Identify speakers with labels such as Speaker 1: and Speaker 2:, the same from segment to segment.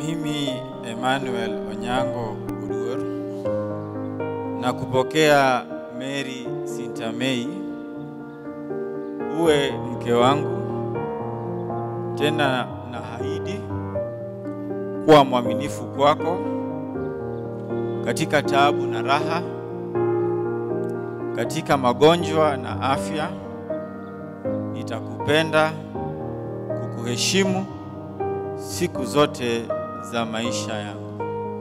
Speaker 1: Mimi Emmanuel Onyango Uduor na kupokea Mary Sintamei uwe mke wangu, tena na haidi kuwa mwaminifu kwako katika taabu na raha, katika magonjwa na afya. Nitakupenda, kukuheshimu siku zote za maisha yangu.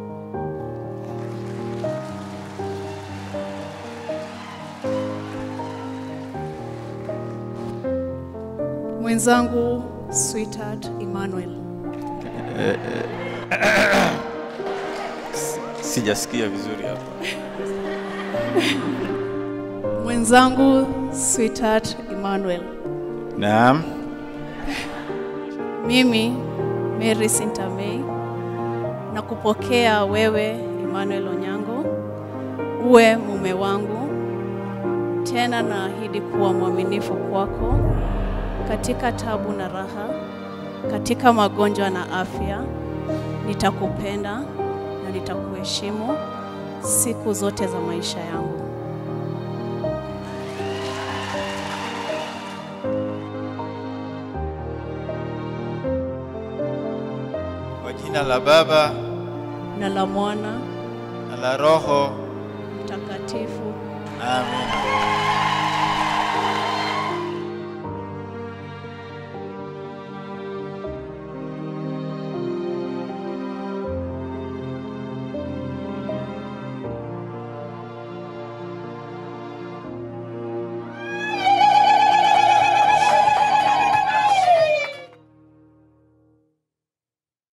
Speaker 2: Mwenzangu sweetheart Emmanuel.
Speaker 1: Sijasikia vizuri hapa.
Speaker 2: Mwenzangu sweetheart Emmanuel.
Speaker 1: Naam.
Speaker 2: Mimi Mary Sintamei na kupokea wewe Emmanuel Onyango uwe mume wangu, tena naahidi kuwa mwaminifu kwako katika tabu na raha, katika magonjwa na afya. Nitakupenda na nitakuheshimu siku zote za maisha yangu.
Speaker 1: Kwa jina la Baba
Speaker 2: Na la Mwana
Speaker 1: na la Roho.
Speaker 2: Mtakatifu.
Speaker 1: Amen.